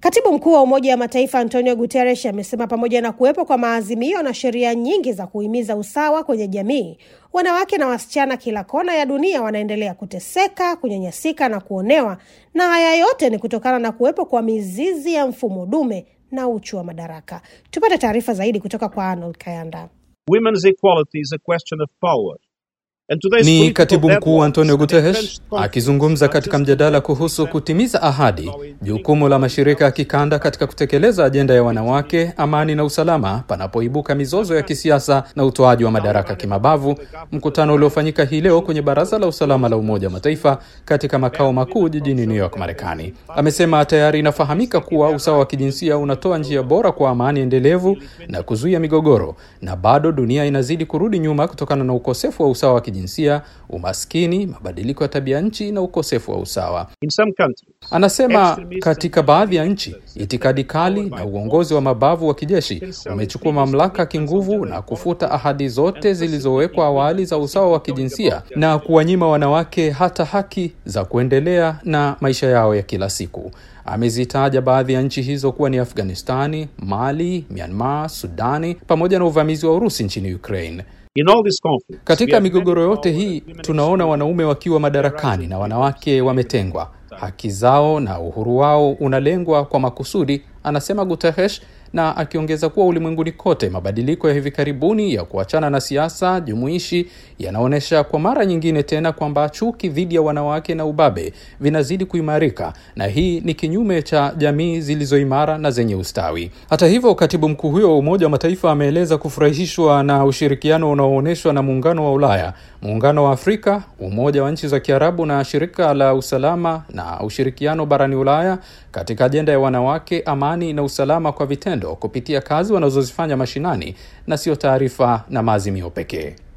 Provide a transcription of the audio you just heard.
Katibu mkuu wa Umoja wa Mataifa Antonio Guterres amesema pamoja na kuwepo kwa maazimio na sheria nyingi za kuhimiza usawa kwenye jamii, wanawake na wasichana kila kona ya dunia wanaendelea kuteseka, kunyanyasika na kuonewa, na haya yote ni kutokana na kuwepo kwa mizizi ya mfumo dume na uchu wa madaraka. Tupate taarifa zaidi kutoka kwa Arnold Kayanda. Women's equality is a question of power. And today's Ni political katibu mkuu deadlines Antonio and Guterres entrenched conflicts akizungumza are katika just mjadala the kuhusu first kutimiza ahadi, how we jukumu la mashirika ya kikanda katika kutekeleza ajenda ya wanawake, amani na usalama panapoibuka mizozo ya kisiasa na utoaji wa madaraka kimabavu, mkutano uliofanyika hii leo kwenye Baraza la Usalama la Umoja wa Mataifa katika makao makuu jijini New York, Marekani. Amesema tayari inafahamika kuwa usawa wa kijinsia unatoa njia bora kwa amani endelevu na kuzuia migogoro, na bado dunia inazidi kurudi nyuma kutokana na ukosefu wa usawa wa kijinsia, umaskini, mabadiliko ya tabia nchi na ukosefu wa usawa. In some countries, Anasema katika baadhi ya nchi itikadi kali na uongozi wa mabavu wa kijeshi umechukua mamlaka kinguvu na kufuta ahadi zote zilizowekwa awali za usawa wa kijinsia na kuwanyima wanawake hata haki za kuendelea na maisha yao ya kila siku. Amezitaja baadhi ya nchi hizo kuwa ni Afghanistani, Mali, Myanmar, Sudani pamoja na uvamizi wa Urusi nchini Ukraine. in all these conflicts, we Katika have migogoro many yote power hii women tunaona exploit wanaume wakiwa madarakani na wanawake wametengwa. Haki zao na uhuru wao unalengwa kwa makusudi, anasema Guterres, na akiongeza kuwa ulimwenguni kote mabadiliko ya hivi karibuni ya kuachana na siasa jumuishi yanaonyesha kwa mara nyingine tena kwamba chuki dhidi ya wanawake na ubabe vinazidi kuimarika, na hii ni kinyume cha jamii zilizoimara na zenye ustawi. Hata hivyo, katibu mkuu huyo wa Umoja wa Mataifa ameeleza kufurahishwa na ushirikiano unaoonyeshwa na Muungano wa Ulaya, Muungano wa Afrika, Umoja wa Nchi za Kiarabu na Shirika la Usalama na Ushirikiano barani Ulaya katika ajenda ya wanawake, amani na usalama kwa vitendo kupitia kazi wanazozifanya mashinani na sio taarifa na maazimio pekee.